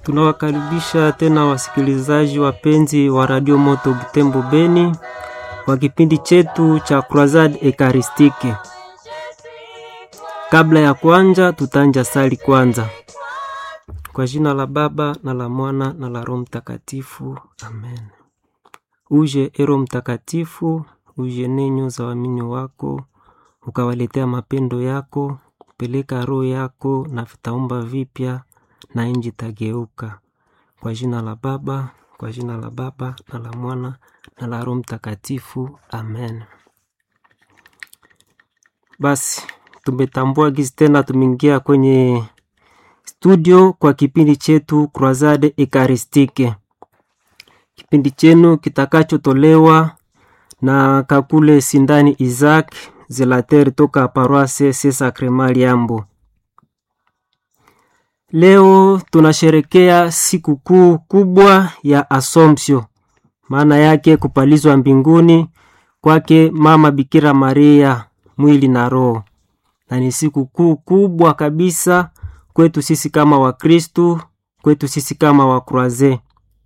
Tunawakaribisha tena wasikilizaji wapenzi wa Radio Moto Butembo Beni kwa kipindi chetu cha Croisade Ekaristike. Kabla ya kuanja, tutanja sali kwanza. Kwa jina la Baba na la Mwana na la Roho Mtakatifu, amen. Uje ero Mtakatifu, uje nenyo za waamini wako, ukawaletea mapendo yako, peleka roho yako na vitaumba vipya na nchi tageuka. Kwa jina la Baba, kwa jina la Baba na la Mwana na la Roho Mtakatifu, amen. Basi tumetambua gizi tena, tumeingia kwenye studio kwa kipindi chetu Croisade Ekaristike, kipindi chenu kitakachotolewa na Kakule Sindani Isaac Zelater toka Paroisse Saint Sacrement Liambo. Leo tunasherekea siku kuu kubwa ya Assumption, maana yake kupalizwa mbinguni kwake Mama Bikira Maria mwili na roho, na ni siku kuu kubwa kabisa kwetu sisi kama Wakristu, kwetu sisi kama Wakroaze.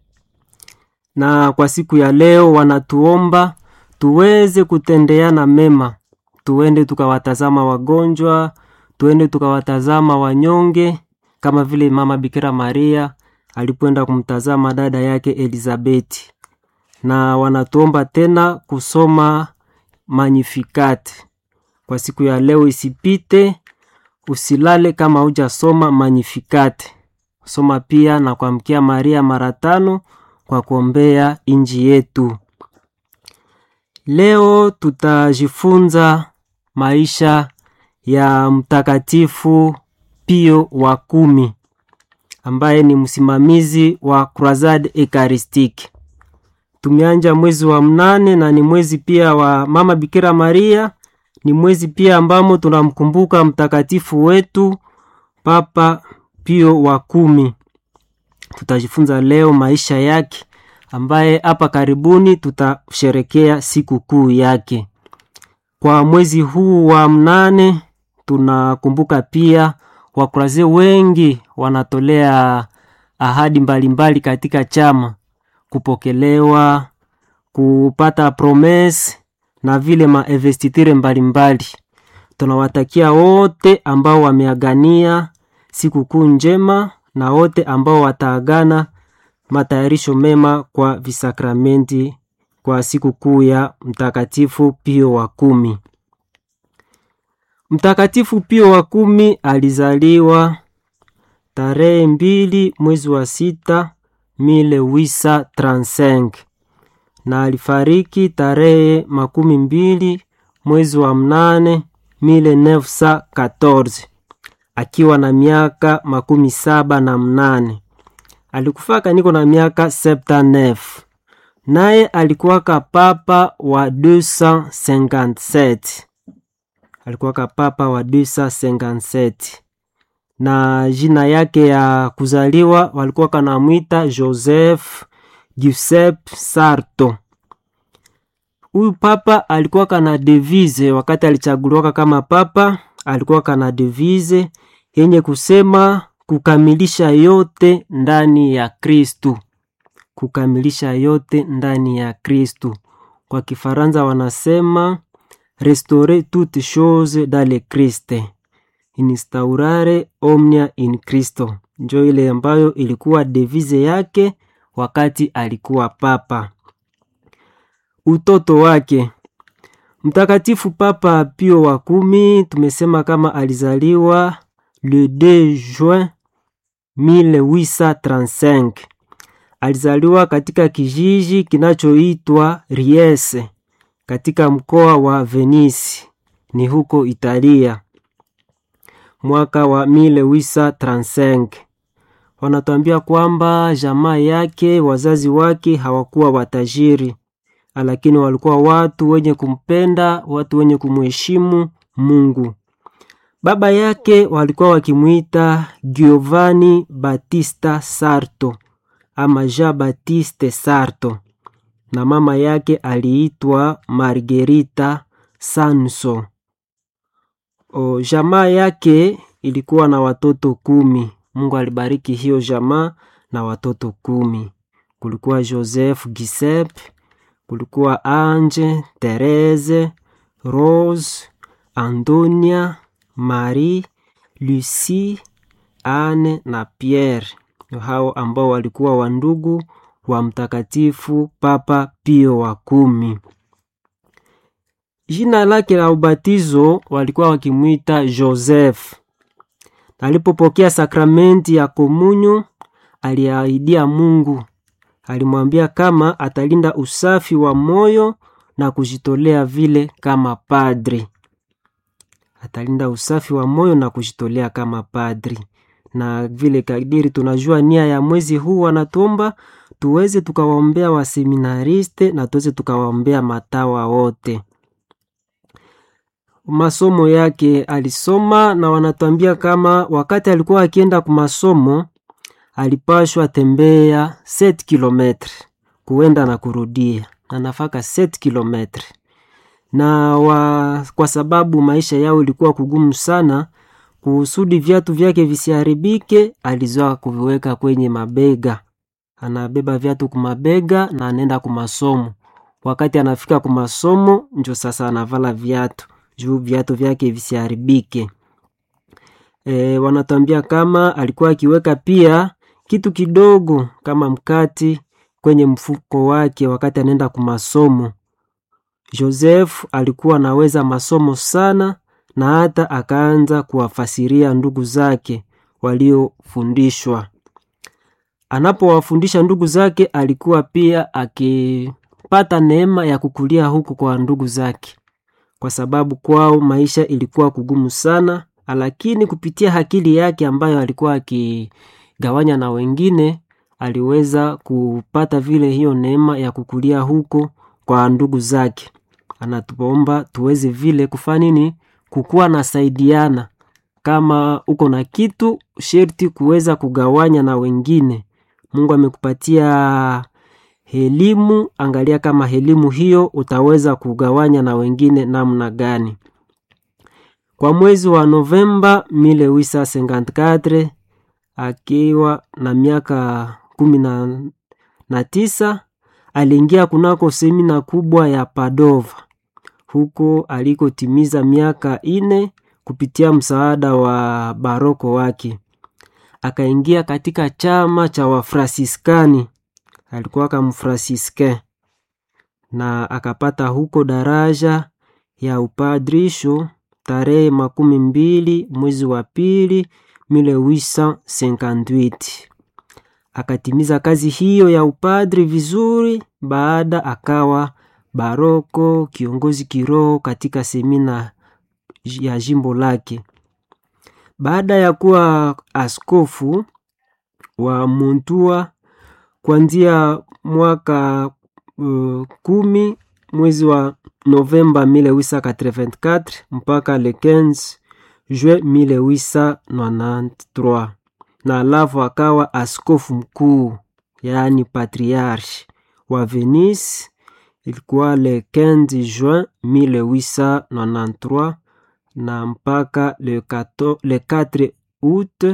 Na kwa siku ya leo wanatuomba tuweze kutendeana mema, tuende tukawatazama wagonjwa, tuende tukawatazama wanyonge kama vile Mama Bikira Maria alipoenda kumtazama dada yake Elizabeti, na wanatuomba tena kusoma Magnificat kwa siku ya leo. Isipite, usilale kama hujasoma Magnificat. Soma pia na kuamkia Maria mara tano kwa kuombea inji yetu. Leo tutajifunza maisha ya Mtakatifu Pio wa kumi ambaye ni msimamizi wa Croisade Ekaristike. Tumeanja mwezi wa mnane na ni mwezi pia wa Mama Bikira Maria, ni mwezi pia ambamo tunamkumbuka mtakatifu wetu Papa Pio wa kumi. Tutajifunza leo maisha yake ambaye hapa karibuni tutasherekea siku kuu yake. Kwa mwezi huu wa mnane tunakumbuka pia Wakroaze wengi wanatolea ahadi mbalimbali mbali katika chama, kupokelewa, kupata promese na vile maevestitire mbalimbali. Tunawatakia wote ambao wameagania siku kuu njema na wote ambao wataagana matayarisho mema kwa visakramenti kwa siku kuu ya Mtakatifu Pio wa kumi. Mtakatifu Pio wa kumi alizaliwa tarehe mbili mwezi wa sita mile wisa transenk na alifariki tarehe makumi mbili mwezi wa mnane mile nefsa katorze akiwa na miaka makumi saba na mnane. Alikufaka niko na miaka septa nef, naye alikuwaka papa wa 257 alikuwaka papa wa 257 na jina yake ya kuzaliwa walikuwa kanamwita Joseph Giuseppe Sarto. Huyu papa alikuwa kana devise wakati alichaguliwaka kama papa, alikuwa kana devise yenye kusema kukamilisha yote ndani ya Kristu, kukamilisha yote ndani ya Kristu. Kwa Kifaransa wanasema restaurer toutes choses dans le Christ, instaurare omnia in Cristo. Njo ile ambayo ilikuwa devise yake wakati alikuwa papa. Utoto wake Mtakatifu Papa Pio wa kumi tumesema kama alizaliwa le 2 juin 1835. Alizaliwa katika kijiji kinachoitwa Riese katika mkoa wa Venisi, ni huko Italia, mwaka wa 1835. Wanatuambia kwamba jamaa yake, wazazi wake hawakuwa watajiri, lakini walikuwa watu wenye kumpenda, watu wenye kumheshimu Mungu. Baba yake walikuwa wakimwita Giovanni Battista Sarto ama Jean Baptiste Sarto na mama yake aliitwa Margherita Sanso. O, jamaa yake ilikuwa na watoto kumi. Mungu alibariki hiyo jamaa na watoto kumi. Kulikuwa Joseph Giuseppe, kulikuwa Ange, Therese, Rose, Antonia, Marie, Lucie, Anne na Pierre. Hao ambao walikuwa wandugu wa Mtakatifu Papa Pio wa kumi. Jina lake la ubatizo walikuwa wakimwita Joseph. Alipopokea sakramenti ya komunyo, aliahidia Mungu, alimwambia kama atalinda usafi wa moyo na kujitolea vile kama padri. Atalinda usafi wa moyo na kujitolea kama padri. Na vile kadiri tunajua nia ya mwezi huu, wanatuomba tuweze tukawaombea waseminariste na tuweze tukawaombea matawa wote masomo yake alisoma na wanatuambia kama wakati alikuwa akienda kwa masomo alipashwa tembea 7 kilometre kuenda na kurudia na nafaka 7 kilometre na wa, kwa sababu maisha yao ilikuwa kugumu sana kusudi viatu vyake visiharibike alizoa kuviweka kwenye mabega anabeba viatu kumabega na anaenda kumasomo wakati anafika kumasomo njo sasa anavala viatu juu viatu vyake visiharibike. E, wanatambia kama alikuwa akiweka pia kitu kidogo kama mkati kwenye mfuko wake wakati anaenda kumasomo. Joseph alikuwa anaweza masomo sana na hata akaanza kuwafasiria ndugu zake waliofundishwa. Anapowafundisha ndugu zake, alikuwa pia akipata neema ya kukulia huku kwa ndugu zake kwa sababu kwao maisha ilikuwa kugumu sana, lakini kupitia akili yake ambayo alikuwa akigawanya na wengine, aliweza kupata vile hiyo neema ya kukulia huko kwa ndugu zake. Anatuomba tuweze vile kufanya nini, kukuwa na saidiana. Kama uko na kitu sherti kuweza kugawanya na wengine. Mungu amekupatia elimu, angalia kama elimu hiyo utaweza kugawanya na wengine namna gani. Kwa mwezi wa Novemba 1854 akiwa na miaka kumi na, na tisa aliingia kunako semina kubwa ya Padova huko alikotimiza miaka ine kupitia msaada wa baroko wake. Akaingia katika chama cha Wafrasiskani alikuwa kamfrasiske na akapata huko daraja ya upadrisho tarehe makumi mbili mwezi wa pili 1858. Akatimiza kazi hiyo ya upadri vizuri. Baada akawa baroko kiongozi kiroho katika semina ya jimbo lake. Baada ya kuwa askofu wa Montua kuanzia mwaka uh, kumi mwezi wa Novemba 1884 mpaka le 15 juin 1893, na alafu akawa askofu mkuu yaani patriarche wa Venice. Ilikuwa le 15 juin 1893 na mpaka le 4, le 4 août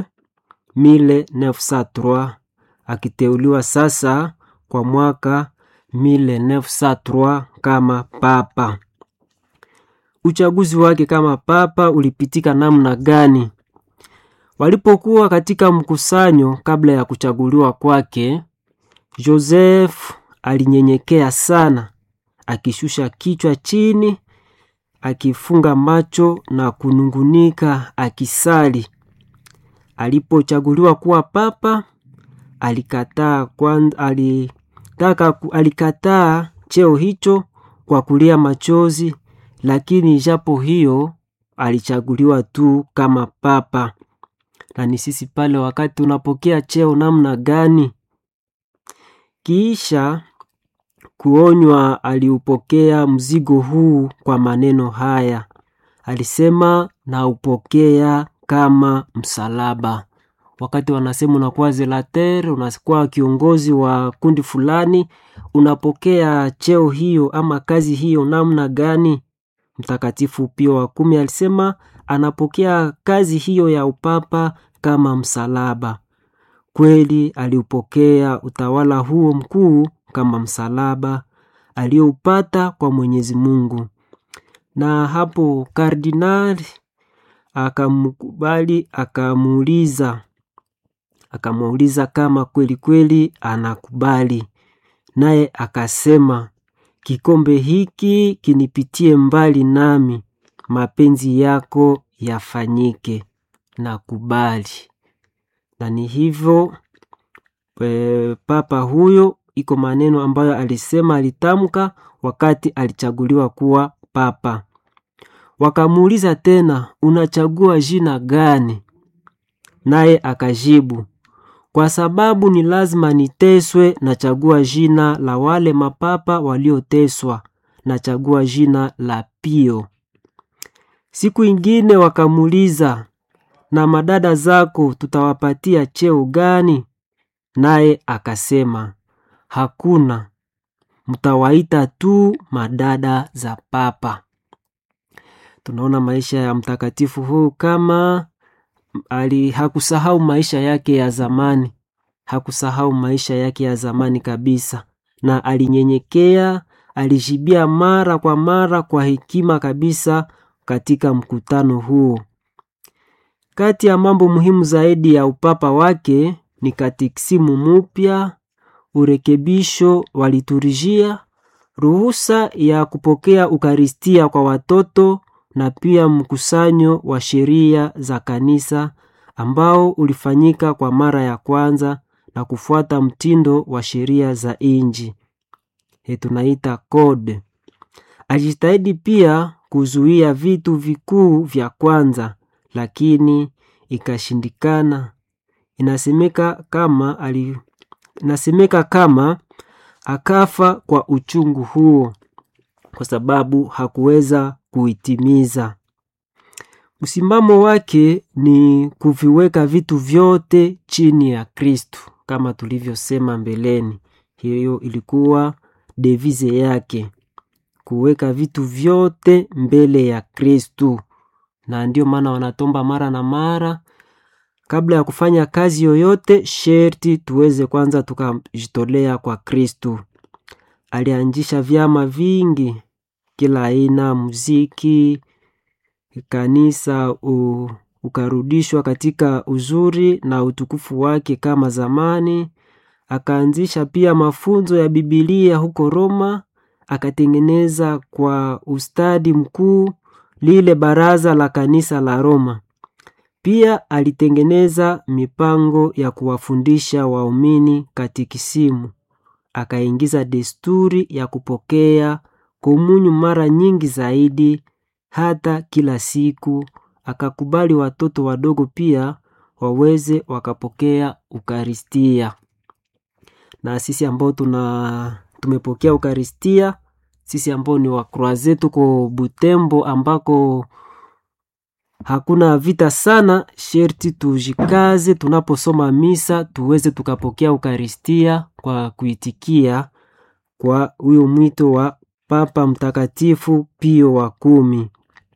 1903 akiteuliwa sasa kwa mwaka 1903 kama papa. Uchaguzi wake kama papa ulipitika namna gani? Walipokuwa katika mkusanyo kabla ya kuchaguliwa kwake, Joseph alinyenyekea sana, akishusha kichwa chini, akifunga macho na kunungunika, akisali. Alipochaguliwa kuwa papa alikataa kwanza, alitaka alikataa cheo hicho kwa kulia machozi, lakini japo hiyo alichaguliwa tu kama papa. Na ni sisi pale wakati tunapokea cheo namna gani? Kisha kuonywa, aliupokea mzigo huu kwa maneno haya, alisema naupokea kama msalaba wakati wanasema unakuwa zelater, unakuwa kiongozi wa kundi fulani, unapokea cheo hiyo ama kazi hiyo namna gani? Mtakatifu Pio wa kumi alisema anapokea kazi hiyo ya upapa kama msalaba. Kweli aliupokea utawala huo mkuu kama msalaba aliyoupata kwa Mwenyezi Mungu, na hapo kardinali akamkubali, akamuuliza akamuuliza kama kweli kweli anakubali, naye akasema, kikombe hiki kinipitie mbali, nami mapenzi yako yafanyike. Nakubali. Na ni hivyo e, papa huyo, iko maneno ambayo alisema, alitamka wakati alichaguliwa kuwa papa. Wakamuuliza tena, unachagua jina gani? Naye akajibu, kwa sababu ni lazima niteswe, nachagua jina la wale mapapa walioteswa, nachagua jina la Pio. Siku ingine wakamuuliza, na madada zako tutawapatia cheo gani? Naye akasema, hakuna, mtawaita tu madada za papa. Tunaona maisha ya mtakatifu huu kama ali hakusahau maisha yake ya zamani, hakusahau maisha yake ya zamani kabisa, na alinyenyekea, alijibia mara kwa mara kwa hekima kabisa katika mkutano huo. Kati ya mambo muhimu zaidi ya upapa wake ni katekisimu mupya, urekebisho wa liturujia, ruhusa ya kupokea ukaristia kwa watoto na pia mkusanyo wa sheria za kanisa ambao ulifanyika kwa mara ya kwanza na kufuata mtindo wa sheria za inji he tunaita code. Alijitahidi pia kuzuia vitu vikuu vya kwanza, lakini ikashindikana. Inasemeka kama ali, inasemeka kama akafa kwa uchungu huo kwa sababu hakuweza kuitimiza. Msimamo wake ni kuviweka vitu vyote chini ya Kristu kama tulivyosema mbeleni. Hiyo ilikuwa devize yake, kuweka vitu vyote mbele ya Kristu, na ndio maana wanatomba mara na mara, kabla ya kufanya kazi yoyote, sherti tuweze kwanza tukajitolea kwa Kristu. Alianzisha vyama vingi kila aina muziki, kanisa u, ukarudishwa katika uzuri na utukufu wake kama zamani. Akaanzisha pia mafunzo ya Bibilia huko Roma, akatengeneza kwa ustadi mkuu lile baraza la kanisa la Roma. Pia alitengeneza mipango ya kuwafundisha waumini katikisimu, akaingiza desturi ya kupokea komunyu mara nyingi zaidi hata kila siku. Akakubali watoto wadogo pia waweze wakapokea ukaristia. Na sisi ambao tuna tumepokea ukaristia, sisi ambao ni wakroaze, tuko Butembo ambako hakuna vita sana, sherti tujikaze tunaposoma misa tuweze tukapokea ukaristia kwa kuitikia kwa huyo mwito wa Papa Mtakatifu Pio wa kumi.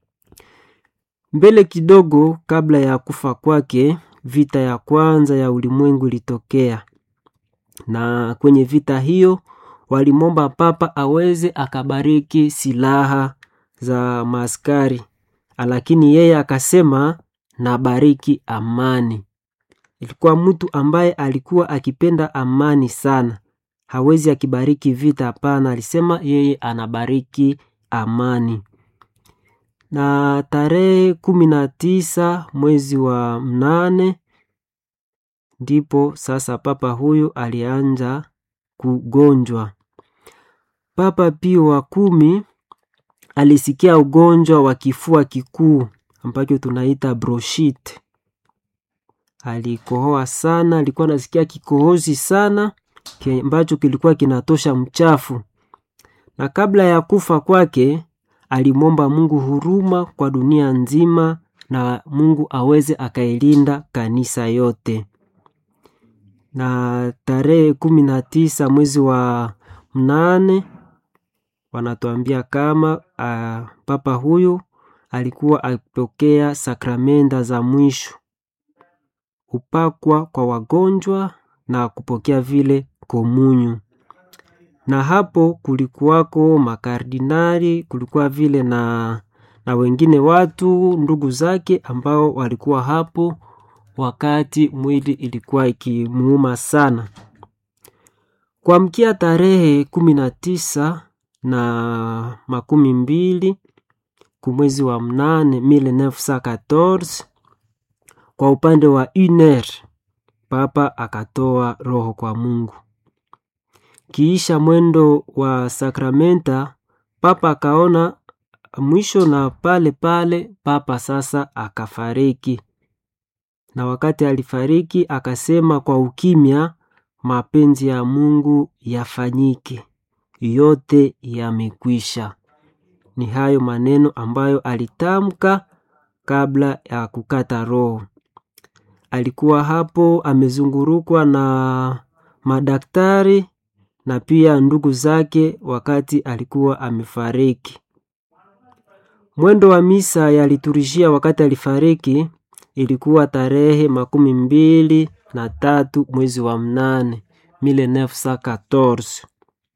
Mbele kidogo kabla ya kufa kwake, vita ya kwanza ya ulimwengu ilitokea, na kwenye vita hiyo walimwomba papa aweze akabariki silaha za maaskari, lakini yeye akasema nabariki amani. Ilikuwa mtu ambaye alikuwa akipenda amani sana, hawezi akibariki vita, hapana. Alisema yeye anabariki amani. Na tarehe kumi na tisa mwezi wa mnane ndipo sasa papa huyu alianja kugonjwa. Papa Pio wa kumi alisikia ugonjwa wa kifua kikuu ambacho tunaita bronchite. Alikohoa sana, alikuwa anasikia kikohozi sana ambacho kilikuwa kinatosha mchafu, na kabla ya kufa kwake alimwomba Mungu huruma kwa dunia nzima na Mungu aweze akailinda kanisa yote. Na tarehe kumi na tisa mwezi wa mnane wanatuambia kama uh, papa huyu alikuwa akipokea sakramenta za mwisho. upakwa kwa wagonjwa na kupokea vile komunyu. Na hapo kulikuwako makardinali, kulikuwa vile na, na wengine watu ndugu zake ambao walikuwa hapo wakati mwili ilikuwa ikimuuma sana. Kuamkia tarehe kumi na tisa na makumi mbili kumwezi wa mnane 1914 kwa upande wa UNR papa akatoa roho kwa Mungu. Kiisha mwendo wa sakramenta, papa akaona mwisho, na pale pale papa sasa akafariki. Na wakati alifariki akasema kwa ukimya, mapenzi ya Mungu yafanyike, yote yamekwisha. Ni hayo maneno ambayo alitamka kabla ya kukata roho. Alikuwa hapo amezungurukwa na madaktari na pia ndugu zake wakati alikuwa amefariki. Mwendo wa misa ya liturujia wakati alifariki ilikuwa tarehe makumi mbili na tatu mwezi wa mnane 1914.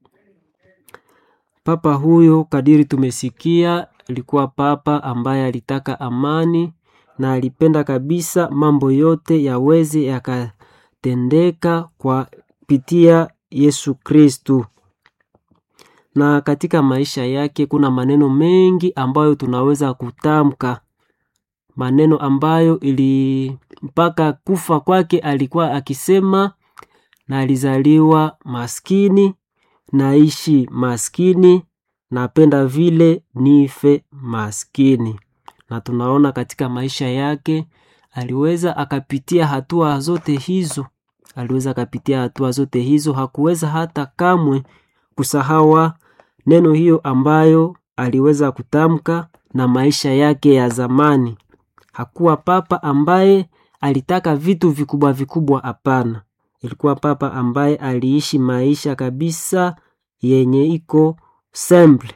Papa huyo kadiri tumesikia, alikuwa papa ambaye alitaka amani na alipenda kabisa mambo yote yaweze yakatendeka kwa pitia Yesu Kristu. Na katika maisha yake kuna maneno mengi ambayo tunaweza kutamka, maneno ambayo ili mpaka kufa kwake alikuwa akisema, na alizaliwa maskini, naishi maskini, napenda vile nife maskini. Na tunaona katika maisha yake aliweza akapitia hatua zote hizo, aliweza akapitia hatua zote hizo. Hakuweza hata kamwe kusahawa neno hiyo ambayo aliweza kutamka na maisha yake ya zamani. Hakuwa papa ambaye alitaka vitu vikubwa vikubwa, hapana. Ilikuwa papa ambaye aliishi maisha kabisa yenye iko simple.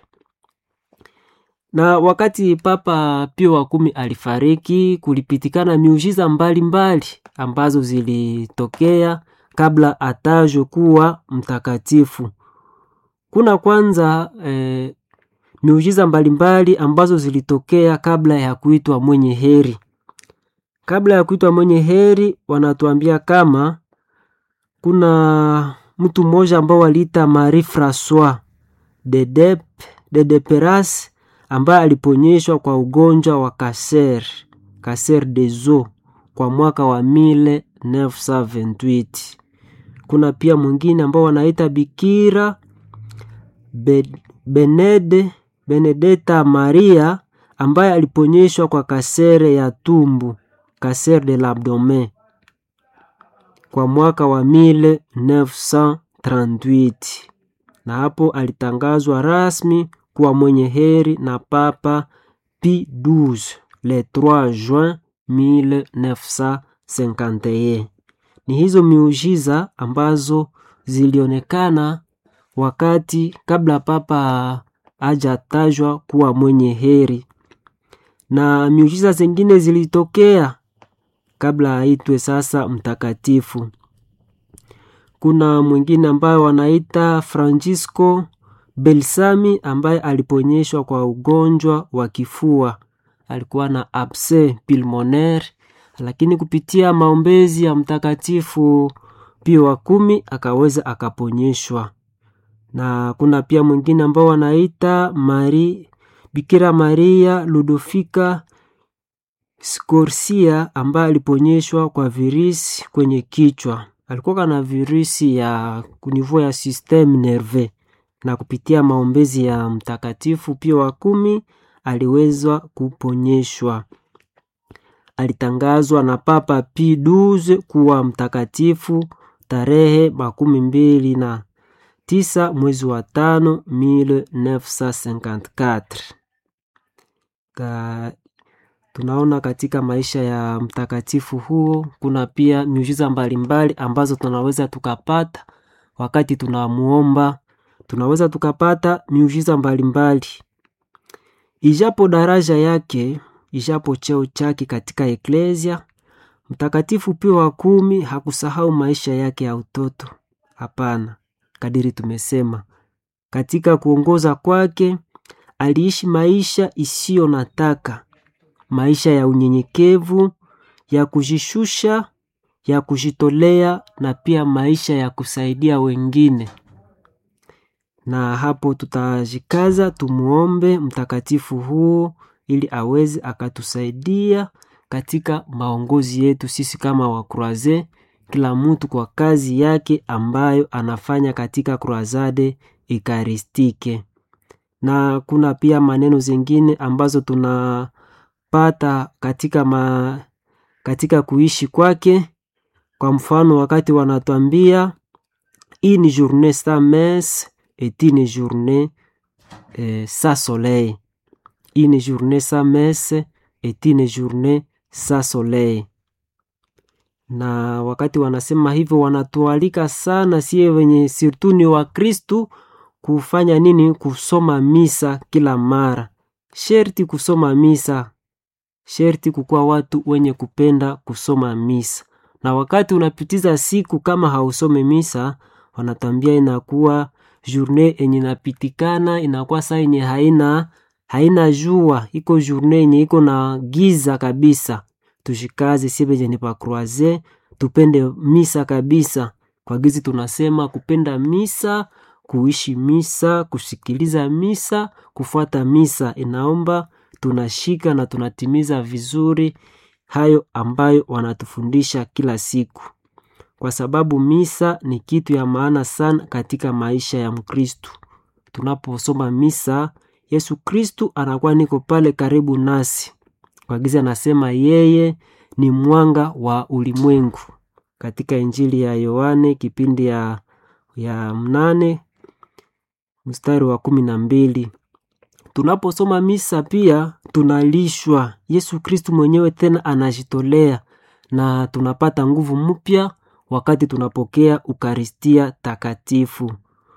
Na wakati Papa Pio wa kumi alifariki, kulipitikana miujiza mbalimbali ambazo zilitokea kabla atajwe kuwa mtakatifu. Kuna kwanza eh, miujiza mbalimbali ambazo zilitokea kabla ya kuitwa mwenye heri. Kabla ya kuitwa mwenye heri, wanatuambia kama kuna mtu mmoja ambao waliita Marie Francois de Dep de Deperas ambaye aliponyeshwa kwa ugonjwa wa kaser kaser des os kwa mwaka wa 1928. Kuna pia mwingine ambao wanaita Bikira Be, Benede Benedetta Maria ambaye aliponyeshwa kwa kasere ya tumbu kaser de l'abdomen kwa mwaka wa 1938 na hapo alitangazwa rasmi kuwa mwenye heri na Papa Pi 12 le 3 juin 1951. Ni hizo miujiza ambazo zilionekana wakati kabla papa hajatajwa kuwa mwenye heri, na miujiza zingine zilitokea kabla aitwe sasa mtakatifu. Kuna mwingine ambaye wanaita Francisco Belsami ambaye aliponyeshwa kwa ugonjwa wa kifua, alikuwa na abse pulmonaire, lakini kupitia maombezi ya mtakatifu Pio wa kumi akaweza akaponyeshwa. Na kuna pia mwingine ambao wanaita Mari Bikira Maria Ludofika Scorsia ambaye aliponyeshwa kwa virusi kwenye kichwa. Alikuwa na virusi ya kunivua ya systeme nerveux, na kupitia maombezi ya mtakatifu Pio wa kumi aliweza kuponyeshwa. Alitangazwa na Papa Pi 12 kuwa mtakatifu tarehe makumi mbili na tisa mwezi wa tano 1954. Ka, tunaona katika maisha ya mtakatifu huo kuna pia miujiza mbalimbali ambazo tunaweza tukapata wakati tunamuomba. Tunaweza tukapata miujiza mbalimbali, ijapo daraja yake, ijapo cheo chake katika eklesia, Mtakatifu Pio wa kumi hakusahau maisha yake ya utoto. Hapana, kadiri tumesema, katika kuongoza kwake aliishi maisha isiyo na taka, maisha ya unyenyekevu, ya kujishusha, ya kujitolea na pia maisha ya kusaidia wengine. Na hapo tutajikaza tumuombe mtakatifu huo ili aweze akatusaidia katika maongozi yetu sisi kama wakroaze, kila mtu kwa kazi yake ambayo anafanya katika kroazade ekaristike. Na kuna pia maneno zingine ambazo tunapata katika, ma, katika kuishi kwake. Kwa mfano wakati wanatuambia une journée sans messe est une journée eh, sans soleil. Une journée sans messe est une journée sans soleil. Na wakati wanasema hivyo, wanatualika sana sie wenye sirtu ni wa Kristu kufanya nini? Kusoma misa kila mara. Sherti kusoma misa, sherti kukuwa watu wenye kupenda kusoma misa. Na wakati unapitiza siku kama hausome misa, wanatambia inakuwa journée yenye inapitikana, inakuwa saa yenye haina haina jua, iko journée yenye iko na giza kabisa. Tushikaze sie benye ni pakroaze, tupende misa kabisa. Kwa gizi tunasema kupenda misa, kuishi misa, kusikiliza misa, kufuata misa. Inaomba tunashika na tunatimiza vizuri hayo ambayo wanatufundisha kila siku, kwa sababu misa ni kitu ya maana sana katika maisha ya Mkristu. Tunaposoma misa, Yesu Kristu anakuwa niko pale karibu nasi. Kwa gizi anasema yeye ni mwanga wa ulimwengu katika Injili ya Yohane kipindi ya, ya mnane mstari wa kumi na mbili. Tunaposoma misa pia tunalishwa. Yesu Kristu mwenyewe tena anajitolea na tunapata nguvu mpya wakati tunapokea Ukaristia takatifu.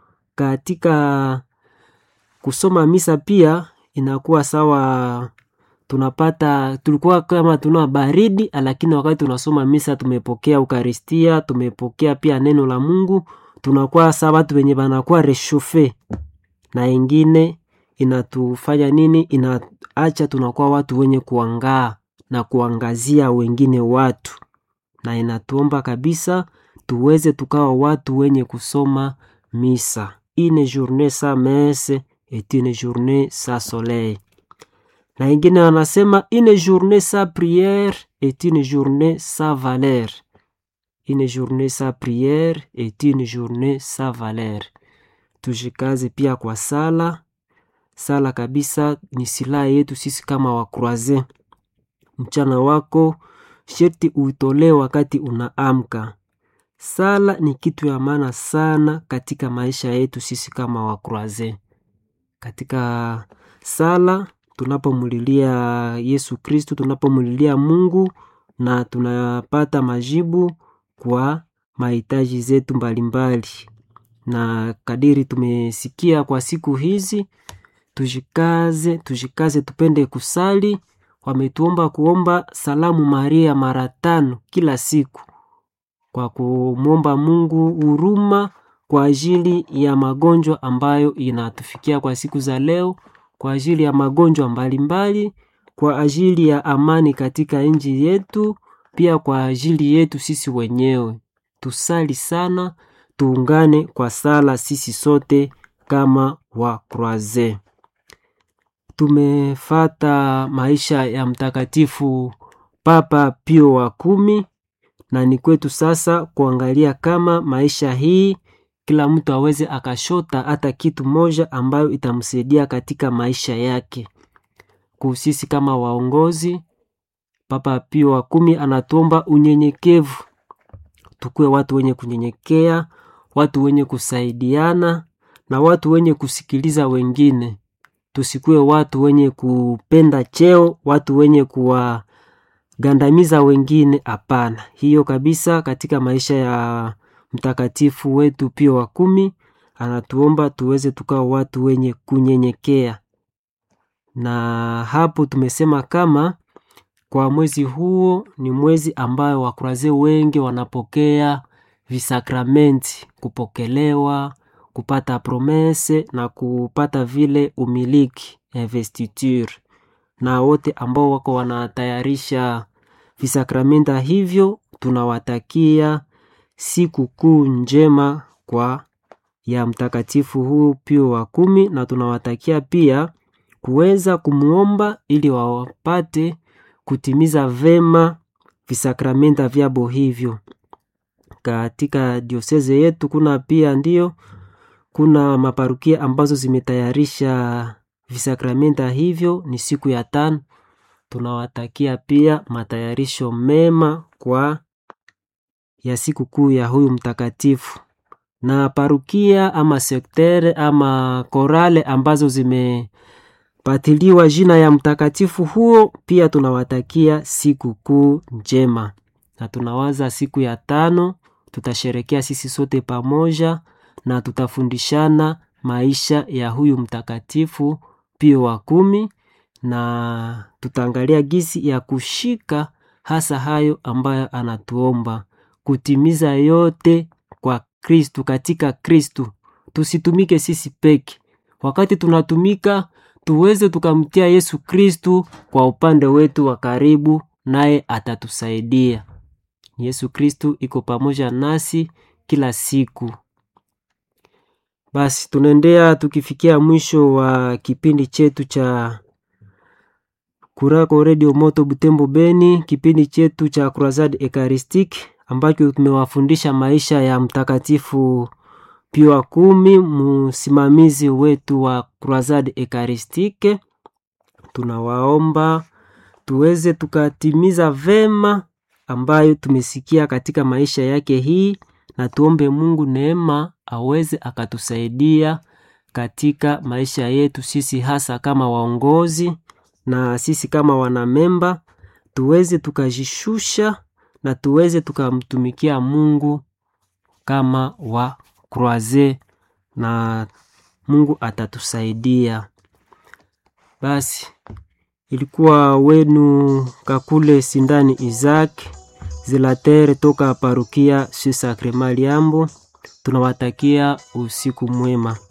Katika kusoma misa pia inakuwa sawa, tunapata tulikuwa kama tuna baridi, lakini wakati tunasoma misa tumepokea Ukaristia, tumepokea pia neno la Mungu, tunakuwa sawa watu wenye wanakuwa reshofe na ingine inatufanya nini? Inaacha tunakuwa watu wenye kuangaa na kuangazia wengine watu, na inatuomba kabisa tuweze tukawa watu wenye kusoma misa. Une journée sans messe est une journée sans soleil. Na ingine wanasema une journée sans prière est une journée sans valeur. Une journée sans prière est une journée sans valeur. Tujikaze pia kwa sala. Sala kabisa ni silaha yetu sisi kama wakroaze. Mchana wako sherti uitolee wakati unaamka. Sala ni kitu ya maana sana katika maisha yetu sisi kama wakroaze. Katika sala tunapomulilia Yesu Kristu, tunapomulilia Mungu na tunapata majibu kwa mahitaji zetu mbalimbali. Na kadiri tumesikia kwa siku hizi, tujikaze, tujikaze, tupende kusali. Wametuomba kuomba salamu Maria mara tano kila siku kwa kumwomba Mungu huruma kwa ajili ya magonjwa ambayo inatufikia kwa siku za leo, kwa ajili ya magonjwa mbalimbali, kwa ajili ya amani katika nchi yetu, pia kwa ajili yetu sisi wenyewe. Tusali sana, tuungane kwa sala sisi sote kama wa Kroaze. Tumefata maisha ya Mtakatifu Papa Pio wa kumi na ni kwetu sasa kuangalia kama maisha hii kila mtu aweze akashota hata kitu moja ambayo itamsaidia katika maisha yake. Kusisi kama waongozi, Papa Pio wa kumi anatuomba unyenyekevu, tukuwe watu wenye kunyenyekea, watu wenye kusaidiana na watu wenye kusikiliza wengine. Tusikuwe watu wenye kupenda cheo, watu wenye kuwagandamiza wengine. Hapana, hiyo kabisa. Katika maisha ya mtakatifu wetu Pio wa kumi anatuomba tuweze tukawa watu wenye kunyenyekea, na hapo tumesema kama kwa mwezi huo ni mwezi ambayo wakuraze wengi wanapokea visakramenti, kupokelewa, kupata promese na kupata vile umiliki investiture, na wote ambao wako wanatayarisha visakramenta hivyo, tunawatakia siku kuu njema kwa ya mtakatifu huu Pio wa kumi, na tunawatakia pia kuweza kumwomba ili wawapate kutimiza vema visakramenta vyabo hivyo. Katika dioseze yetu kuna pia ndio kuna maparukia ambazo zimetayarisha visakramenta hivyo, ni siku ya tano. Tunawatakia pia matayarisho mema kwa ya siku kuu ya huyu mtakatifu, na parukia ama sektere ama korale ambazo zimepatiliwa jina ya mtakatifu huo, pia tunawatakia siku kuu njema, na tunawaza siku ya tano tutasherekea sisi sote pamoja na tutafundishana maisha ya huyu mtakatifu Pio wa kumi, na tutaangalia gisi ya kushika hasa hayo ambayo anatuomba kutimiza yote kwa Kristu, katika Kristu. Tusitumike sisi peke, wakati tunatumika tuweze tukamtia Yesu Kristu kwa upande wetu wa karibu, naye atatusaidia. Yesu Kristu iko pamoja nasi kila siku. Basi tunaendea tukifikia mwisho wa kipindi chetu cha Kurako Radio Moto Butembo Beni, kipindi chetu cha Croisade Eucharistique ambacho tumewafundisha maisha ya mtakatifu Pio wa kumi, msimamizi wetu wa Croisade Eucharistique. Tunawaomba tuweze tukatimiza vema ambayo tumesikia katika maisha yake hii, na tuombe Mungu neema aweze akatusaidia katika maisha yetu sisi, hasa kama waongozi na sisi kama wanamemba, tuweze tukajishusha na tuweze tukamtumikia Mungu kama wa Croise na Mungu atatusaidia. Basi ilikuwa wenu Kakule Sindani Isaac Zilatere toka parukia Su Sacrement Liambo. Tunawatakia usiku mwema.